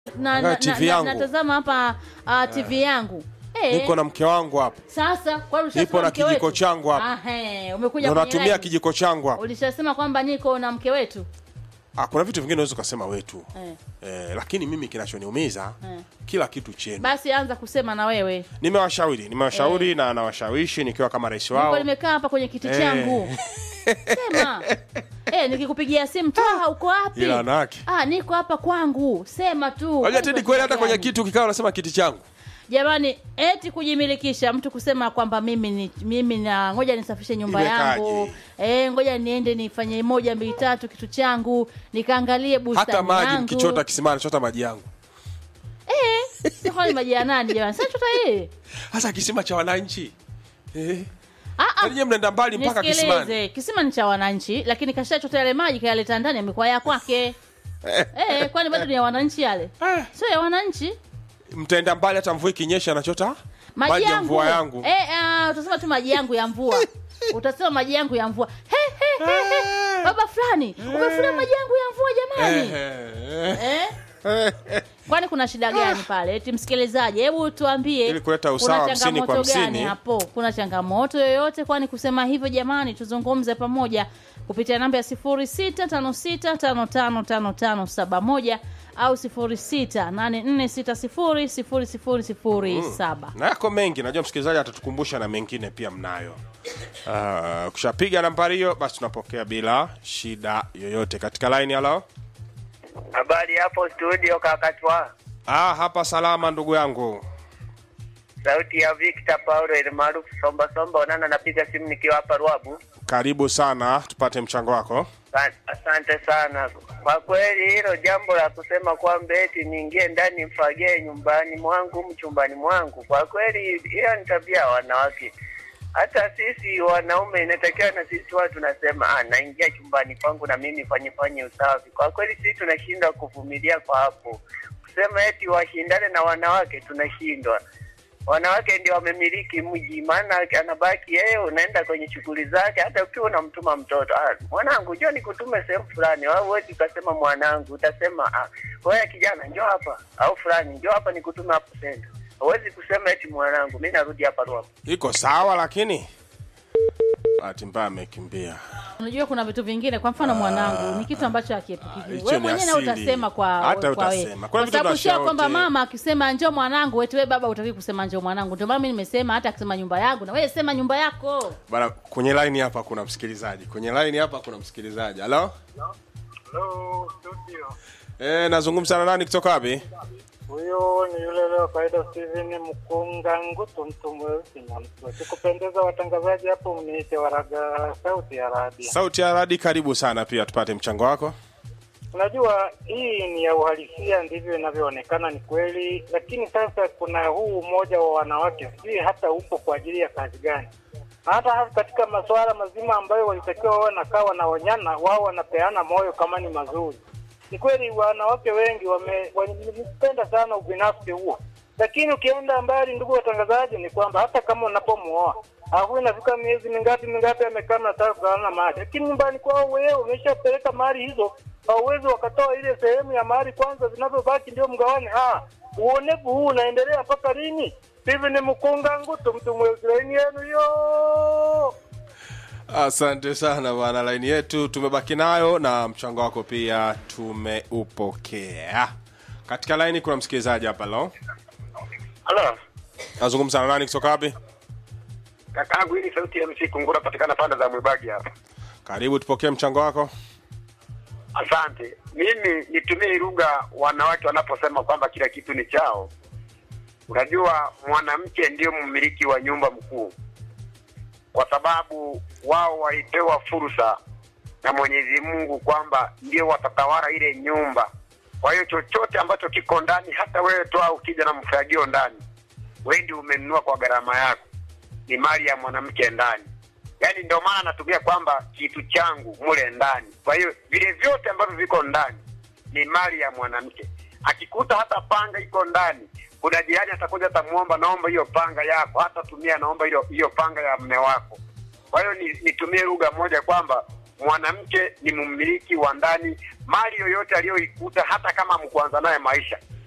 na, Angalia na, TV na, yangu. natazama hapa uh, TV yangu eh, niko na mke wangu hapa sasa kwa nini nipo ushasema na mke kijiko wetu? changu hapa. Ah, he, umekuja ndo kwenye natumia line. kijiko changu hapa ulishasema kwamba niko na mke wetu ah, kuna vitu vingine unaweza ukasema wetu eh. eh, lakini mimi kinachoniumiza Eh. kila kitu chenu basi anza kusema na wewe nimewashauri nimewashauri na nawashawishi nikiwa kama rais niko wao nimekaa hapa kwenye kiti Eh. changu sema eh, nikikupigia simu Twaha uko wapi Ila wanawake. ah, niko hapa kwangu sema tu Unajua Kwani Tedi kuna kweli hata shida kwenye gani? kitu ukikaa unasema kiti changu jamani eti kujimilikisha mtu kusema kwamba mimi ni mimi na ngoja nisafishe nyumba Imekaje? yangu eh, ngoja niende nifanye moja mbili tatu kitu changu nikaangalie bustani hata maji yangu. mkichota kisimani chota maji yangu eh, sio ni maji ya nani jamani sasa chota hii hasa kisima cha wananchi eh. ah ah Yaani nyie mnaenda mbali mpaka kisimani nisikilize kisima ni cha wananchi lakini kashachota yale maji kayaleta ndani amekuwa ya kwake eh, kwani bado ni ya wananchi yale Eh. sio ya wananchi mtaenda mbali hata mvua ikinyesha anachota maji, maji ya yangu mvua yangu eh, ah, utasema tu maji yangu ya mvua utasema maji yangu ya mvua he, he, he, he. baba fulani umefulia maji yangu ya mvua jamani Eh, eh? kwani kuna shida gani pale eti msikilizaji hebu tuambie Ili kuleta kuna usawa hamsini kwa changamoto gani hamsini. hapo kuna changamoto yoyote kwani kusema hivyo jamani tuzungumze pamoja kupitia namba ya 0656555571 au 0684600007 na yako mengi najua msikilizaji atatukumbusha na mengine pia mnayo uh, kushapiga nambari hiyo basi tunapokea bila shida yoyote katika line halo Habari hapo studio kakatwa. ah, hapa salama ndugu yangu Sauti ya Victor Paulo ile maarufu Somba Somba onana napiga simu nikiwa hapa Ruabu. karibu sana tupate mchango wako Sa- Asante sana. Kwa kweli hilo jambo la kusema kwamba eti niingie ndani mfagie nyumbani mwangu mchumbani mwangu, kwa kweli hiyo ni tabia ya wanawake. Hata sisi wanaume inatakiwa na sisi watu tunasema ah, naingia chumbani kwangu na mimi fanye fanye usafi. Kwa kweli sisi tunashindwa kuvumilia kwa hapo, kusema eti washindane na wanawake tunashindwa. Wanawake ndio wamemiliki mji, maana anabaki yeye, unaenda kwenye shughuli zake. Hata ukiwa unamtuma mtoto, ah, mwanangu njoo nikutume sehemu fulani, au huwezi ukasema mwanangu, utasema ah, wewe kijana njoo hapa, au fulani njoo hapa nikutume hapo senta. Huwezi kusema eti mwanangu, mimi narudi hapa Rwanda. iko sawa lakini bahati mbaya amekimbia unajua kuna vitu vingine kwa mfano mwanangu ni kitu ambacho hakiepukiki hicho wewe ni mwenyewe na asili. utasema kwa Hata kwa wewe. utasema. Kuna kwa vitu sababu sio tunashauri. kwamba mama akisema njoo mwanangu eti wewe baba utaki kusema njoo mwanangu ndio maana mimi nimesema hata akisema nyumba yangu na wewe sema nyumba yako bana kwenye line hapa kuna msikilizaji kwenye line hapa kuna msikilizaji halo Hello, studio. e, nazungumza na nani kutoka wapi Huyo ni yule leo kawaida Steven Mkunga Ngutu, mtu mweusi na mtu sikupendeza. Watangazaji hapo mniite Waraga sauti ya radio. sauti ya radi karibu sana pia tupate mchango wako Unajua hii ni ya uhalisia, ndivyo inavyoonekana, ni kweli. Lakini sasa kuna huu umoja wa wanawake, sijui hata upo kwa ajili ya kazi gani? Hata hata katika masuala mazima ambayo walitakiwa wawe nakaa wanaonyana, wao wanapeana moyo kama ni mazuri. Ni kweli wanawake wengi wame- wamependa sana ubinafsi huo, lakini ukienda mbali, ndugu watangazaji, ni kwamba hata kama unapomuoa au inafika miezi mingapi mingapi amekaa mnataka kugawana mali, lakini nyumbani kwao wewe umeshapeleka mali hizo, hauwezi wakatoa ile sehemu ya mali kwanza, zinavyobaki ndio mgawane. Ah, uonevu huu unaendelea mpaka lini? Hivi ni mkunga ngutu, mtu mweusi, laini yenu hiyo. asante sana bwana laini yetu tumebaki nayo na mchango wako pia tumeupokea katika laini kuna msikilizaji hapa lo Halo, nazungumza na nani kutoka wapi kakaangu, hii ni sauti ya MC Kungura, patikana pande za Mwibagi hapa. karibu tupokee mchango wako Asante. Mimi nitumie lugha wanawake wanaposema kwamba kila kitu ni chao. Unajua, mwanamke ndio mmiliki wa nyumba mkuu, kwa sababu wao walipewa fursa na Mwenyezi Mungu kwamba ndio watatawala ile nyumba. Kwa hiyo chochote ambacho kiko ndani, hata wewe toa ukija na mfagio ndani, wewe ndio umenunua kwa gharama yako, ni mali ya mwanamke ndani. Yaani ndio maana natumia kwamba kitu changu mule ndani. Kwa hiyo vile vyote ambavyo viko ndani ni mali ya mwanamke. Akikuta hata panga iko ndani, kuna jirani atakuja atamuomba, naomba hiyo panga yako, hata tumia, naomba hiyo hiyo panga ya mme wako. Kwa hiyo ni- nitumie lugha moja kwamba mwanamke ni mmiliki wa ndani, mali yoyote aliyoikuta, hata kama mkuanza naye maisha,